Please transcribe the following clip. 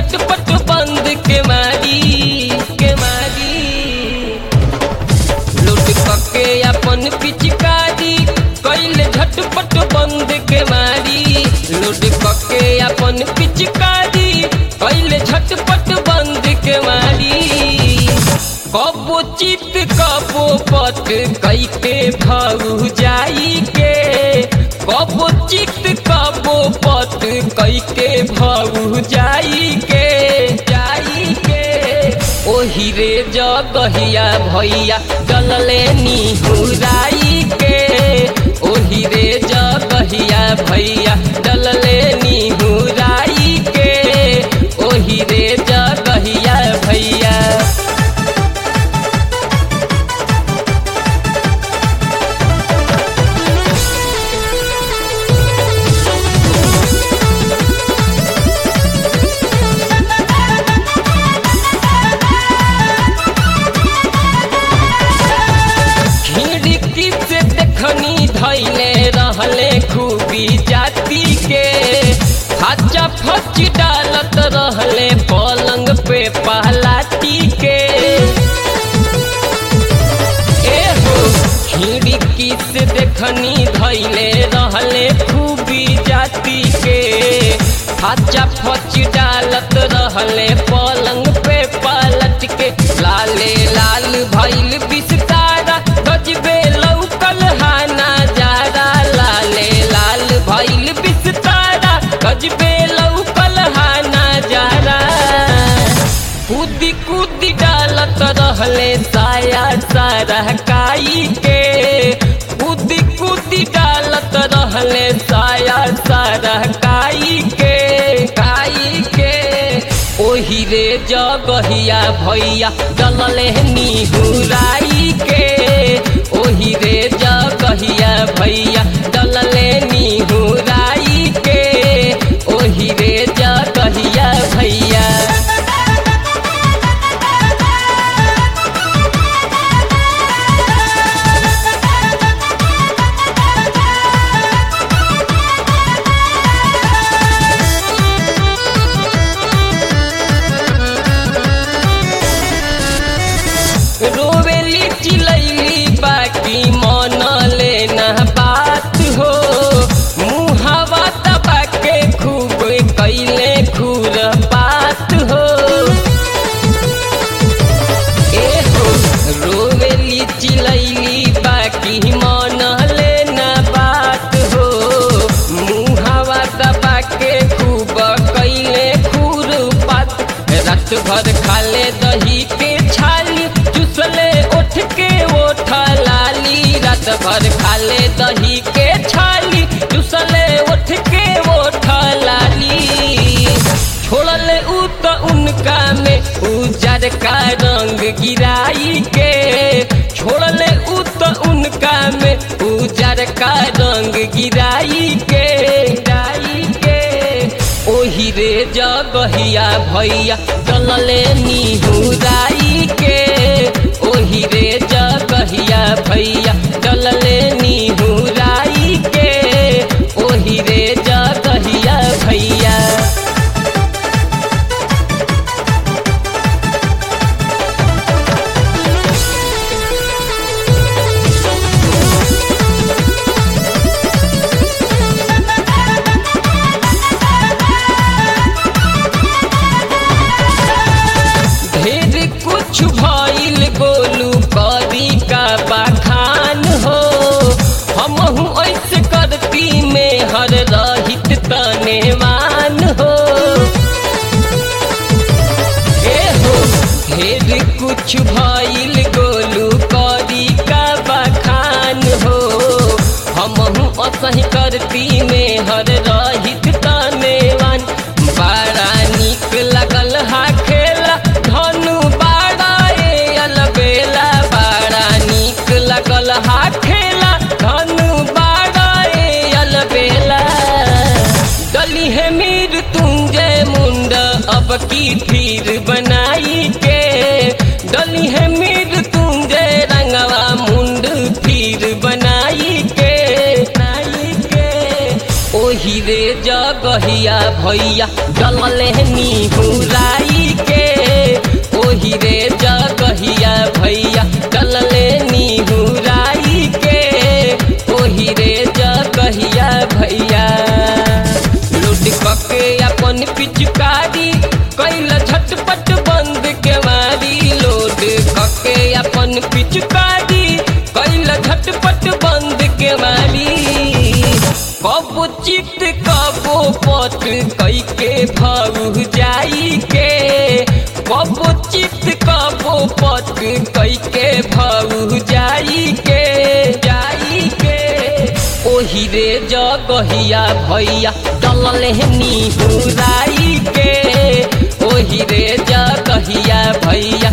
झटपट बंद के मारी के मारी लूट कके अपन पिचकारी कैले झटपट बंद के मारी लूट कके अपन पिचकारी कैले झटपट बंद के मारी कबो चित कबो पट कई के भाऊ जाई के कबो चित कबो पट कई के भाऊ जाई के जाई के ओही रे जगहिया भैया डलले निहुराई के ओही रे जगहिया भैया डलले निहुराई के ओही रे जगहिया भैया खिड़की से देखनी धैले रहले खूबी जाति के हच्चा फच डालत रहले पलंग पे पहलाती के ए हो खिड़की से देखनी धैले रहले खूबी जाति के हच्चा फच डालत रहले पलंग पे पलट के लाले लाल भैल बिस्तारा गजबे लौकल हाना जारा लाले लाल भैल बिस्तारा गजबे लौकल हाना जारा कूदी कूदी डालत रहले साया सारा काई के कूदी कूदी डालत रहले साया सारा काई के काई के ओही रे जगहिया भैया डलले निहुराई के ओही रे जगहिया भैया डलले निहुराई के ओही रे जगहिया भैया रोवेली चिलैली बाकी मन लेना बात हो मुहावा दबा के खूब कैले खूर बात हो ए हो रोवेली चिलैली बाकी मन लेना बात हो मुहावा दबा के खूब कैले खूर बात रात भर खाले दही के छाली चुसले उठ के ओठ लाली रात भर खाले दही के छाली चुसले उठ के ओठ लाली छोड़ले उ तो उनका में उजर का रंग गिराई के छोड़ले उ तो उनका में उजर का रंग गिराई के गिराई के ओही रे जगहिया भैया चलले निहुराई के ओही रे जगहिया भैया चलले निहुराई के ओही रे जगहिया भैया ढेर कुछ भइल गोलू करी का बखान हो हमहू ऐसे करती में हर रहित तनेवान हो ए हो ढेर कुछ भइल गोलू करी का बखान हो हमहू असही करती में हर रहित तनेवान बड़ा निक लगल हा खेला धनु बाड़ा ए अलबेला बड़ा निक लगल हा खेला धनु बाड़ा ए अलबेला डली है मीर तुंजय मुंड अब की फिर बनाई के डली है मीर तुंजय रंगवा मुंड फिर बनाई के बनाई के ओही रे जगहिया भैया डलले निहुराई के ओही रे जगहिया भैया डलले निहुराई के ओही रे जगहिया भैया लूट कके अपन पिचकारी कैल झटपट बंद के मारी लोड कके अपन पिचकारी कैल झटपट बंद के मारी कब चित कबो पट कई के भाऊ जाई के कब चित कबो पट कई के भाऊ जाई के जाई के ओही रे जगहिया भैया डलले निहुराई के ओही रे जगहिया भैया